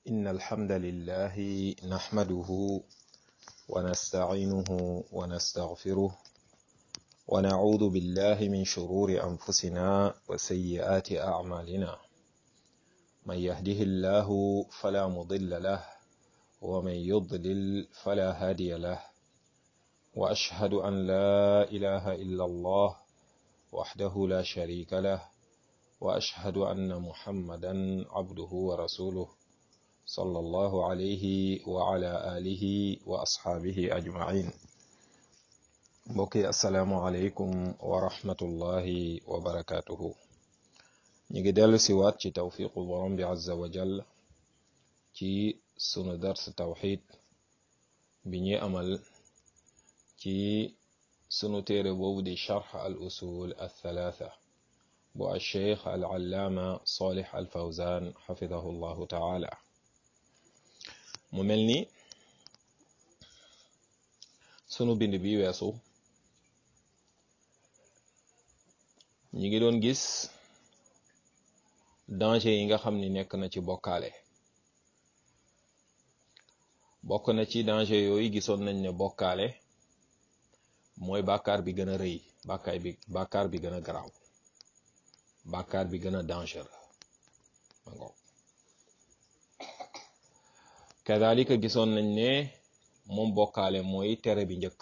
إن الحمد لله نحمده ونستعينه ونستغفره ونعوذ بالله من شرور أنفسنا وسيئات أعمالنا من يهده الله فلا مضل له ومن يضلل فلا هادي له وأشهد أن لا إله إلا الله وحده لا شريك له وأشهد أن محمدا عبده ورسوله صلى الله عليه وعلى آله وأصحابه أجمعين mbokki asalaamualeykum wa rahmatullahi wa barakatuhu ñu ngi dellu si waat ci tawfiqu borom bi azza wa jall ci sunu dars tawxid bi ñuy amal ci sunu téere boobu di charx al usul al thalatha bu al cheikh al allaama salih al fawzan xafidahu llahu taala mu mel ni sunu bind bi weesu ñi ngi doon gis danger yi nga xam ni nekk na ci bokkaale bokk na ci danger yooyu gisoon nañ ne bokkaale mooy bàkkaar bi gën a rëy bàkkaar bi bàkkaar bi gën a garaaw bàkkaar bi gën a danger ma ngoog kadalika gisoon nañ ne moom bokkaale mooy tere bi njëkk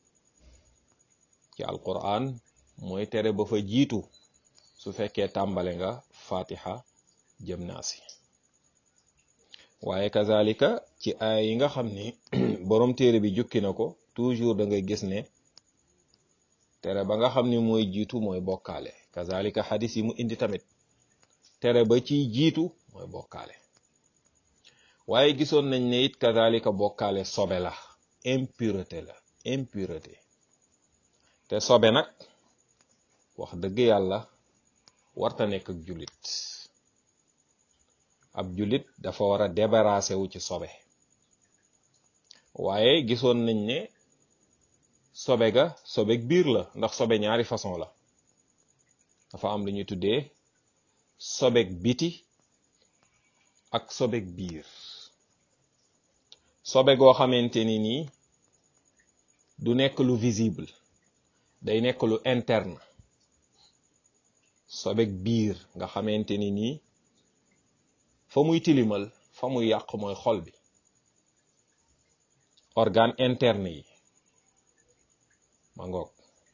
ci alquran mooy tere ba fa jiitu su fekkee tàmbale nga fatiha jëm naasi waaye kazalika ci ay yi nga xam ni borom téere bi jukki na ko toujours da ngay gis ne tere ba nga xam ni mooy jiitu mooy bokkaale kazalika xadis yi mu indi tamit tere ba ciy jiitu mooy bokkaale waaye gisoon nañ ne it kazalika bokkaale sobe la impureté la impureté te sobe nag wax dëgg yàlla warta nekk ak jullit ab jullit dafa war a débarrassé wu ci sobe waaye gisoon nañ ne sobe ga sobeg biir la ndax sobe ñaari façon la dafa am lu ñuy tuddee sobeg biti ak sobeg biir sobe goo xamante ni nii du nekk lu visible day nekk lu interne sobeg biir nga xamante ni nii fa muy tilimal fa muy yàq mooy xol bi organe interne yi ma ngoog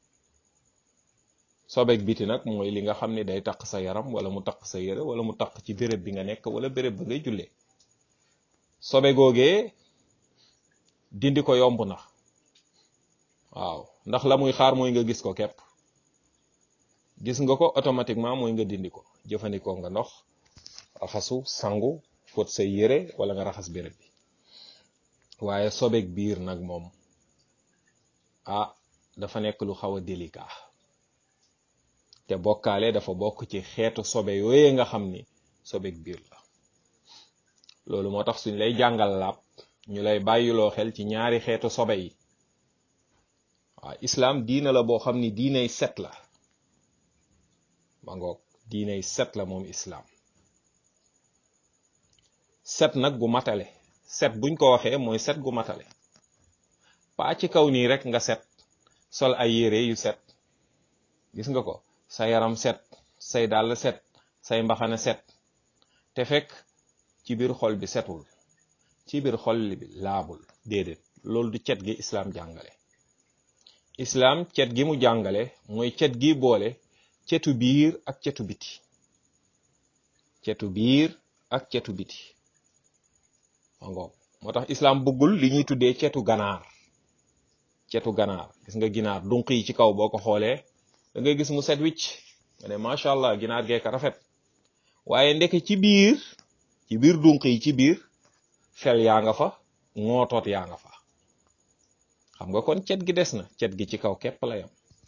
sobeg biti nag mooy li nga xam ne day taq sa yaram wala mu taq sa yére wala mu taq ci béréb bi nga nekk wala béréb ba ngay jullee sobe googee dindi ko yomb na waaw ndax la muy xaar mooy nga gis ko képp gis nga ko automatiquement mooy nga dindi ko jëfandikoo nga ndox raxasu sangu fóot say yére wala nga raxas béréb bi waaye sobeek biir nag moom ah dafa nekk lu xaw a délicat te bokkaale dafa bokk ci xeetu sobe yooyee nga xam ni sobeek biir la loolu moo tax suñ lay jàngal laab ñu lay bàyyiloo xel ci ñaari xeetu sobe yi waaw islaam diina la boo xam ni diinay set la ma ngoog diinay set la moom islaam set nag gu matale set buñ ko waxee mooy set gu matale paa ci kaw nii rek nga set sol ay yére yu set gis nga ko sa yaram set say dàll set say mbaxana set te fekk ci biir xol bi setul ci biir xol bi laabul déedéet loolu du cet gi islaam jàngale islaam cet gi mu jàngale mooy cet gi boole cetu biir ak cetu biti cetu biir ak cetu biti mangoog moo tax islaam bëggul li ñuy tuddee cetu ganaar cetu ganaar gis nga ginaar dunq yi ci kaw boo ko xoolee da ngay gis mu set wicc nga ne macha allah ginaar geeka rafet waaye ndeke ci biir ci biir dunq yi ci biir fel yaa nga fa ngootoot yaa nga fa xam nga kon cet gi des na cet gi ci kaw képp la yam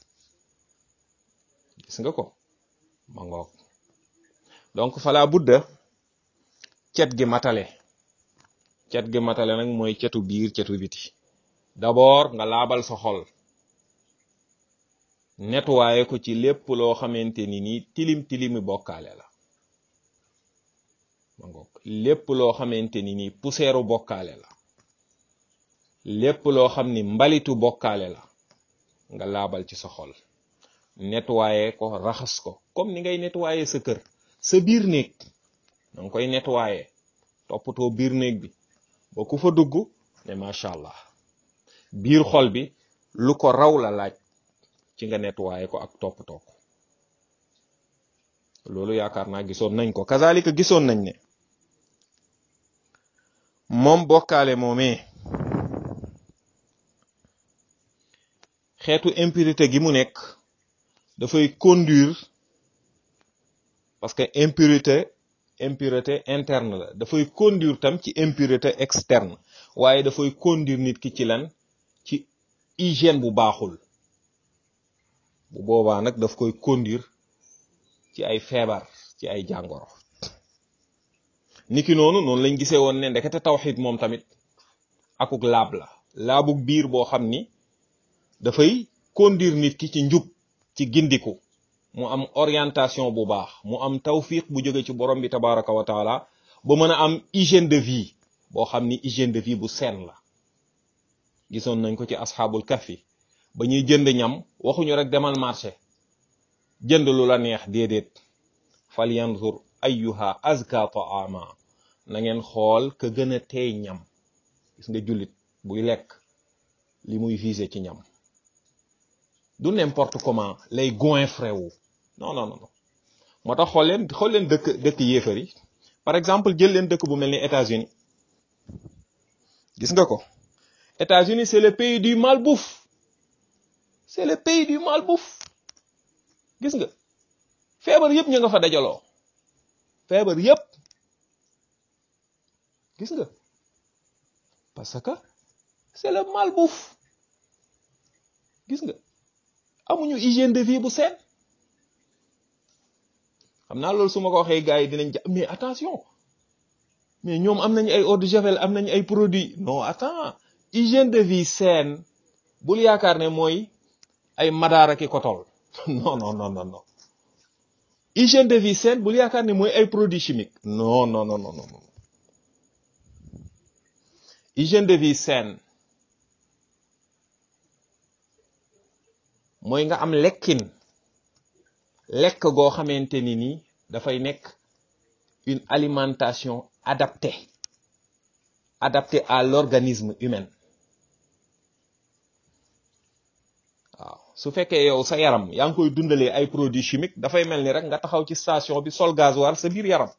gis nga ko ma ngoog donc fala budda cet gi matale cet gi matale nag mooy cetu biir cetu biti d'abord nga laabal sa xol nettoyé ko ci lépp loo xamante ni nii tilim tilimi bokkaale la ma ngoog lépp loo xamante ni nii poussière bokkaale la lépp loo xam ni mbalitu bokkaale la nga laabal ci sa xol nettoyer ko raxas ko comme ni ngay nettoyer sa kër sa biir néeg da nga koy nettoyer toppatoo biir néeg bi ba ku fa dugg ne macha allah biir xol bi lu ko raw la laaj ci nga nettoyer ko ak toppatoo ko loolu yaakaar naa gisoon nañ ko kazalika gisoon nañ ne moom bokkaale moomee xeetu impurité gi mu nekk dafay conduire parce que impurité impurité interne la dafay conduire tam ci impurité externe waaye dafay conduire nit ki ci lan ci hygiène bu baaxul bu boobaa nag daf koy conduire ci ay feebar ci ay jàngoro niki noonu noonu lañ gisee woon ne ndekete tawxid moom tamit akuk laab la laabuk biir boo xam ni dafay conduire nit ki ci njub ci gindiku mu am orientation bu baax mu am tawfiq bu jóge ci borom bi tabaraka wa taala ba mën a am hygiène de vie boo xam ni hygiène de vie bu seen la gisoon nañ ko ci asxaabul kahfi ba ñuy jënd ñam waxuñu rek demal marché jënd lu la neex déedéet fal yanzur ayyuha azka taama na ngeen xool ka gën a teey ñam gis nga jullit buy lekk li muy visé ci ñam du n'importe comment lay goinfré wu non non non moo tax xool leen xool leen dëkk dëkk yéefar yi par exemple jël leen dëkk bu mel ni États-Unis gis nga ko États-Unis c'est le pays du malbouffe c'est le pays du malbouffe gis nga feebar yëpp ñu nga fa dajaloo feebar yëpp gis nga parce que c'est le malbouffe gis nga amuñu hygiène de vie bu seen xam naa loolu su ma ko waxee gars yi dinañ ja mais attention mais ñoom am nañu ay eau de javel am nañu ay produits non attends hygiène de vie seen bul yaakaar ne mooy ay madaara ki kotol non non non non non hygiène de vie saine bul yaakaar ne mooy ay produits chimiques non non non non non hygiène de vie saine mooy nga am lekkin lekk goo xamante ni nii dafay nekk une alimentation adaptée adaptée à l'organisme humain waaw su fekkee yow sa yaram yaa ngi koy dundalee ay produits chimiques dafay mel ni rek nga taxaw ci station bi sol gasoil sa biir yaram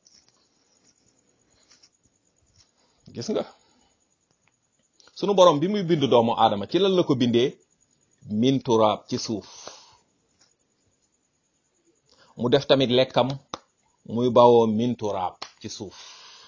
gis nga sunu borom bi muy bind doomu aadama ci lan la ko bindee min turaab ci suuf mu def tamit lekkam muy bawoo min turaab ci suuf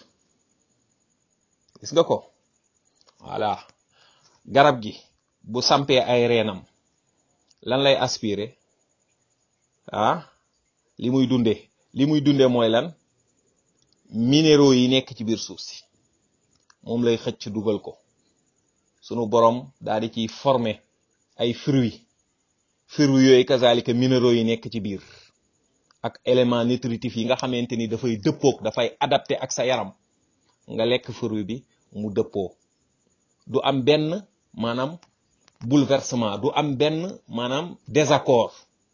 gis nga ko voilà garab gi bu sampee ay reenam lan lay aspirer ah li muy dunde li muy dunde mooy lan minéraux yi nekk ci biir suuf si moom lay xëcc dugal ko sunu borom daal di ciy former ay fruits fruits yooyu kazalika minéraux yi nekk ci biir ak élément nutritif yi nga xamante ni dafay dëppoog dafay adapté ak sa yaram nga lekk fruit bi mu dëppoo du am benn maanaam bouleversement du am benn maanaam désaccord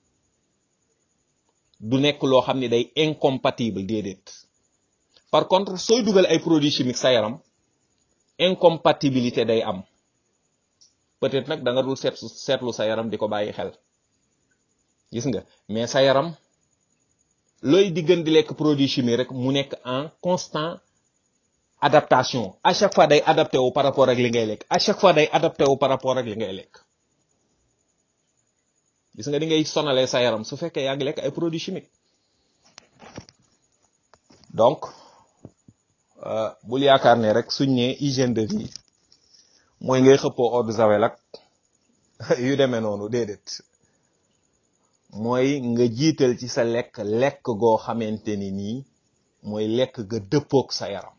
du nekk loo xam ne day incompatible déedéet par contre sooy dugal ay produits chimiques sa yaram incompatibilité day am peut-être nag da nga dul seet seetlu sa yaram di ko bàyyi xel gis nga mais sa yaram looy diggan di lekk produit chimique rek mu nekk en constant adaptation à chaque fois day adapté wu par rapport ak li ngay lekk à chaque fois day adapté wu par rapport ak li ngay lekk gis nga di ngay sonalee sa yaram su fekkee yaa ngi lekk ay produits chimiques donc bul yaakaar ne rek suñ ne hygiène de vie mooy ngay xëppoo eau de javel ak yu demee noonu déedéet mooy nga jiital ci sa lekk lekk goo xamante ni nii mooy lekk ga dëppook sa yaram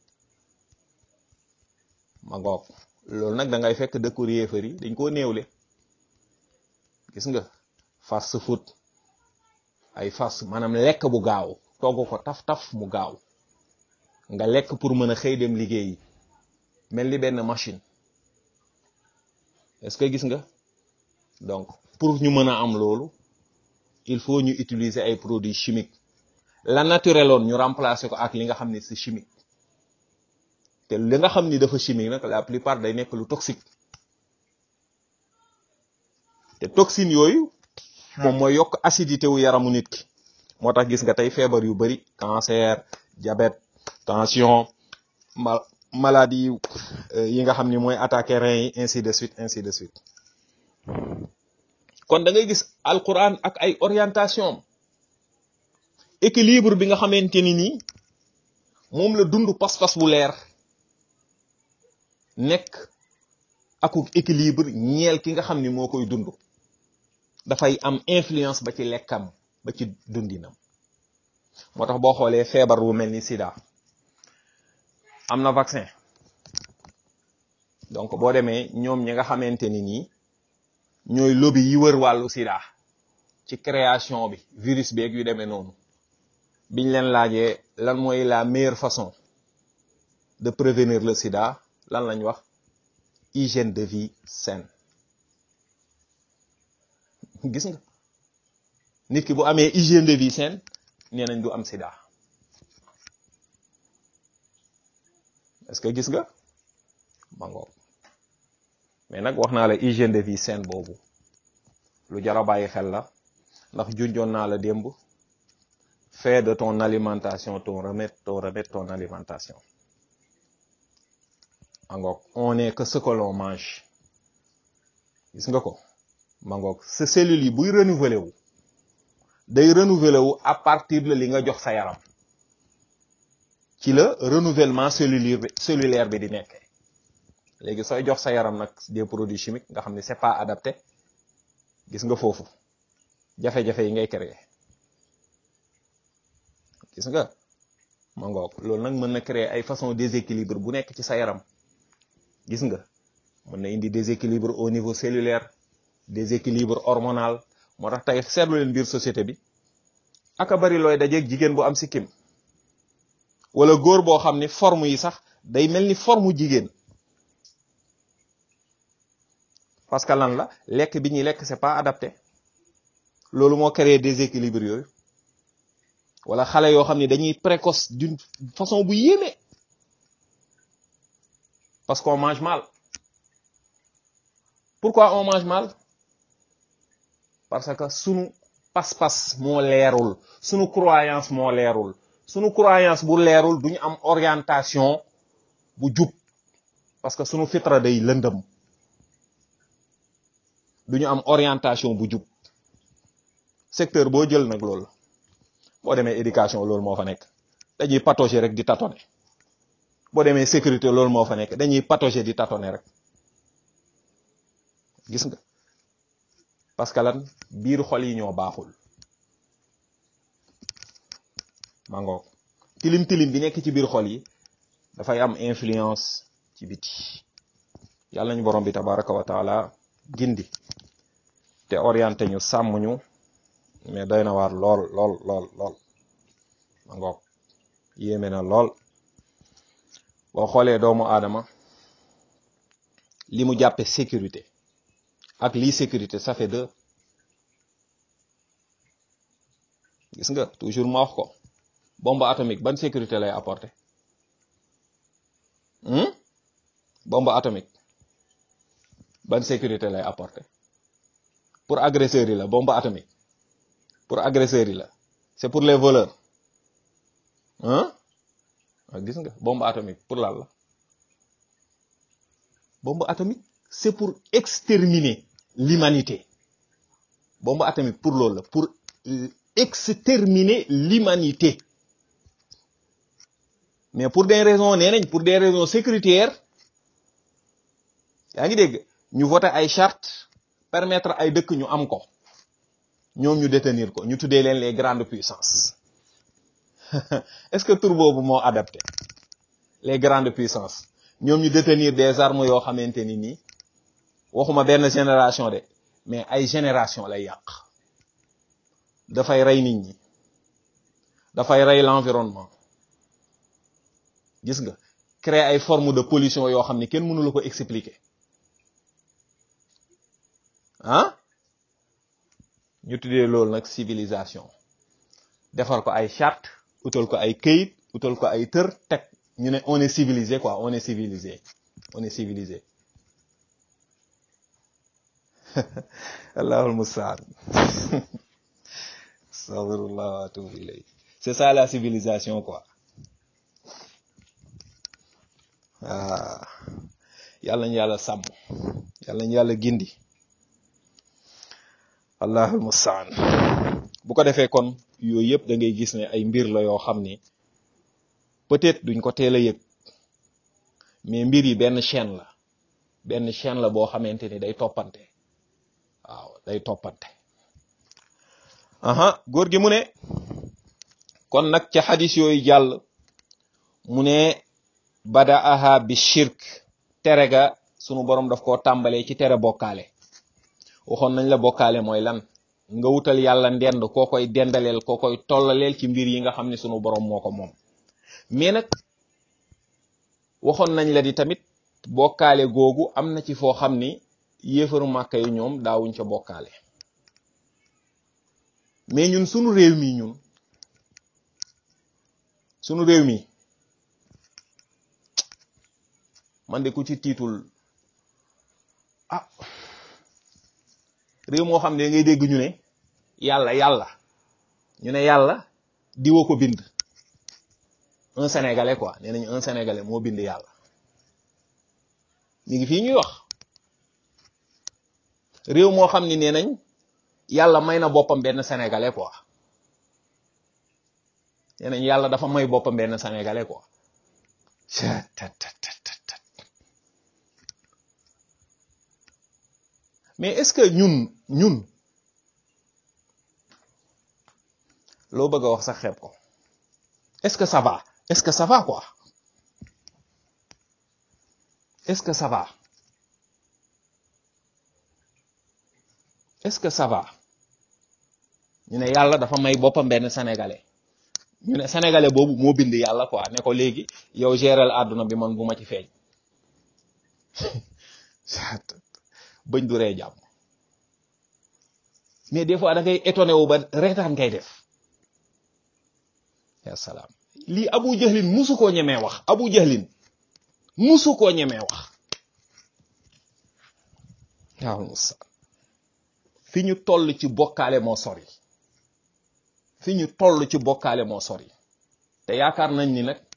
ma ngoog loolu nag da ngay fekk dëkku yéefar yi dañ koo néewle gis nga fast food ay fast maanaam lekk bu gaaw togg ko taf-taf mu gaaw nga lekk pour mën a xëy dem liggéeyi mel ni benn machine est-ce que gis nga donc pour ñu mën a am loolu il faut ñu utiliser ay produits chimiques la naturel woon ñu remplacer ko ak li nga xam ni c'est chimique te li nga xam ni dafa chimique nag la plupart day nekk lu toxique te toxine yooyu moom mooy yokk acidité wu yaramu nit ki moo tax gis nga tey feebar yu bari cancer diabète tension ma maladie yi nga xam ni mooy attaquer rein yi ainsi de suite ainsi de suite kon da ngay gis alquran ak ay orientation équilibre bi nga xamante ni nii moom la dund pas-pas bu leer nekk akuk équilibre ñeel ki nga xam ni moo koy dund dafay am influence ba ci lekkam ba ci dundinam moo tax boo xoolee feebar bu mel ni sida am na vaccin donc boo demee ñoom ñi nga xamante ni nii ñooy lobby yi wër wàllu sida ci création bi virus beeg yu demee noonu biñ leen laajee lan mooy la meilleure façon de prévenir le sida lan lañ wax hygiène de vie saine gis nga nit ki bu amee hygiène de vie saine nee nañ du am sida est-ce que gis nga mangoog mais nag wax naa la hygiène de vie saine boobu lu jar a bàyyi xel la ndax junjoon naa la démb fais de ton alimentation ton remède ton remède ton alimentation mangoog on n'est que ce que l'on mange gis nga ko mangoog sa cellules yi buy renouveler wu day renouveler wu à partir de li nga jox sa yaram ci la renouvellement cellulaire bi cellulaire bi di nekkee léegi sooy jox sa yaram nag des produits chimiques nga xam ne c'est pas adapté gis nga foofu jafe-jafe yi ngay créer gis nga ma ngoog loolu nag mën na créer ay façon déséquilibre bu nekk ci sa yaram gis nga mën na indi déséquilibre au niveau cellulaire déséquilibre hormonal moo tax tey seetlu leen biir société bi aka bari looy dajeeg jigéen bu am sikkim wala góor boo xam ni forme yi sax day mel ni forme jigéen parce que lan la lekk bi ñuy lekk c'est pas adapté loolu moo créé déséquilibre yooyu wala xale yoo xam ne dañuy précoce d'une façon bu yéeme parce qu'on mange mal pourquoi on mange mal parce que sunu pas-pas moo leerul sunu croyance moo leerul sunu croyance bu leerul duñu am orientation bu jub parce que sunu fitra day lëndëm duñu am orientation bu jub secteur boo jël nag loolu boo demee éducation loolu moo fa nekk dañuy patauger rek di tâtonner boo demee sécurité loolu moo fa nekk dañuy patauger di tâtonner rek gis nga parce que lan biir xol yi ñoo baaxul mangoog tilim tilim bi nekk ci biir xol yi dafay am influence ci biti yàlla nañu borom bi tabaraka wa taala gindi te orienté ñu sàmm ñu mais doy na waar lool lool lool lool mangoog yéeme na lool boo xoolee doomu aadama li mu jàppe sécurité ak lii sécurité ça fait deux gis nga toujours ma wax ko bombe atomique ban sécurité lay apporter bombe atomique ban sécurité lay apporter pour agresseurs yi la bombe atomique pour agresseurs yi la c'est pour les voleurs hein gis nga bombe atomique pour lan la bombe atomique c'est pour exterminer l'humanité bombe atomique pour loolu la pour exterminer l'humanité mais pour des raisons nee nañ pour des raisons sécuritaires yaa ngi dégg ñu voté ay charte permettre ay dëkk ñu am ko ñoom ñu détenir ko ñu tuddee leen les grandes puissances est-ce que tur boobu moo adapté les grandes puissances ñoom ñu détenir des armes yoo xamante ni nii waxuma benn génération de mais ay génération lay yàq dafay rey nit ñi dafay rey l'environnement gis nga créer ay forme de pollution yoo xam ne kenn mënu la ko expliquer ah ñu tuddee loolu nag civilisation defar ko ay charte utal ko ay këyit utal ko ay tër teg ñu ne on est civilisé quoi on est civilisé on est civilisé allahul mustaan astaghfirullah wa atubu ilayh c'est ça la civilisation quoi ah yàlla ñu yàlla sàmm yàlla ñu yàlla gindi allahul mustaan bu ko defee kon yooyu yëpp da ngay gis ne ay mbir la yoo xam ni peut-être duñ ko teel a yëg mais mbir yi benn chaîne la benn chaîne la boo xamante ni day toppante waaw day toppante aha góor gi mu ne kon nag ca xadis yooyu jàll mu ne badaaha bi shirk tere ga sunu borom daf koo tàmbalee ci tere bokkaale waxoon nañ la bokkaale mooy lan nga wutal yàlla ndend koo koy dendaleel koo koy tollaleel ci mbir yi nga xam ne sunu borom moo ko moom mais nag waxoon nañ la di tamit bokkaale googu am na ci foo xam ni yéefaru màkka yi ñoom daawuñ ca bokkaale mais ñun sunu réew mi ñun sunu réew mi man de ku ci tiitul ah réew moo xam ne ngay dégg ñu ne yàlla yàlla ñu ne yàlla diwa ko bind un sénégalais quoi nee nañu un sénégalais moo bind yàlla mi ngi fii ñuy wax réew moo xam ni nee nañ yàlla may na boppam benn sénégalais quoi nee nañ yàlla dafa may boppam benn sénégalais quoi mais est-ce que ñun ñun loo bëgg a wax sax xeeb ko est-ce que ça va est-ce que ça va quoi est-ce que ça va est-ce que ça va ñu ne yàlla dafa may boppam benn sénégalais ñu ne sénégalais boobu moo bind yàlla quoi ne ko léegi yow géral àdduna bi man bu ma ci feeñ bëñ du ree jàmm mais des fois da ngay étonné wu ba reetaan ngay def ya salaam lii abu jahlin musu koo ñemee wax abu jahlin musu koo ñemee wax waaw musa fi ñu toll ci bokkaale moo sori fi ñu toll ci bokkaale moo sori te yaakaar nañ ni nag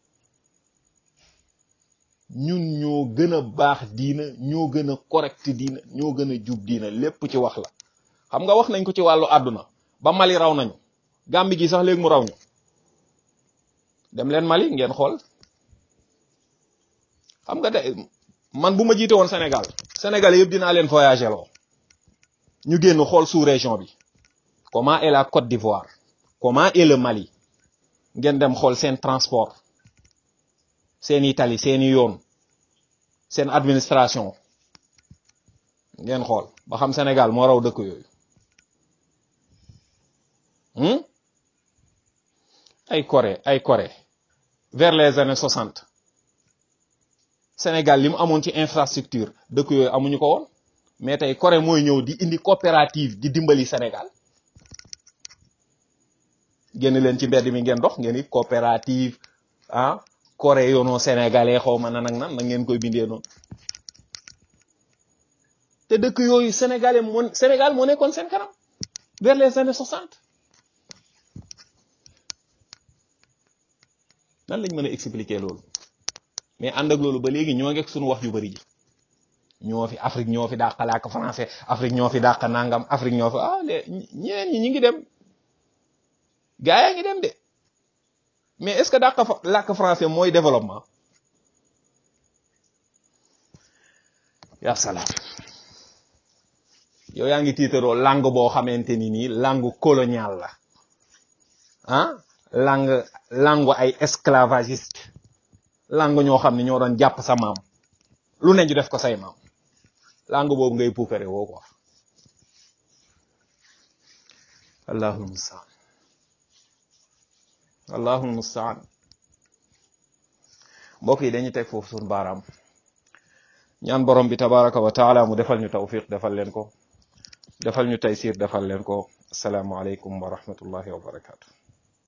ñun ñoo gën a baax diina ñoo gën a correct diina ñoo gën a jub diina lépp ci wax la xam nga wax nañ ko ci wàllu àdduna ba Mali raw nañu Gàmbi gi sax léegi mu raw ñu dem leen Mali ngeen xool xam nga de man bu ma jiite woon Sénégal Sénégal yëpp dinaa leen voyager loo ñu génn xool sous région bi comment est la Côte d'Ivoire comment est le Mali ngeen dem xool seen transport seeni tali seeni yoon seen administration ngeen xool ba xam Sénégal moo raw dëkk yooyu ay Corée ay Corée vers les années soixante Sénégal li mu amoon ci infrastructure dëkk yooyu amuñu ko woon mais tey Corée mooy ñëw di indi coopérative di dimbali Sénégal génn leen ci mbedd mi ngeen dox ngeen it coopérative ah Corée yoonoo sénégalais xaw ma nan ak nan na ngeen koy bindee noonu te dëkk yooyu sénégalais moo Sénégal moo nekkoon seen kanam vers les années soixante nan lañ mën a expliquer loolu mais ànd ak loolu ba léegi ñoo ngeeg suñu wax yu bari ji ñoo fi Afrique ñoo fi dàq làkk français Afrique ñoo fi dàq nangam Afrique ñoo fi ah les ñeneen ñi ñi ngi dem gaa yaa ngi dem de mais est-ce que dàq làkk français mooy développement ya salaam yow yaa ngi tiitaroo langue boo xamante ni nii langue coloniale la ah langue langue ay esclavagiste langue ñoo xam ne ñoo doon jàpp sa maam lu ne ñu def ko say maam langue boobu ngay puukare woo quoi allahul mustaan allahul mustaan mbokk yi dañuy teg foofu suñu baaraam ñaan borom bi tabaraka wa taala mu defal ñu tawfiq defal leen ko defal ñu taysir defal leen ko asalaamualeykum wa rahmatullahi wa barakatu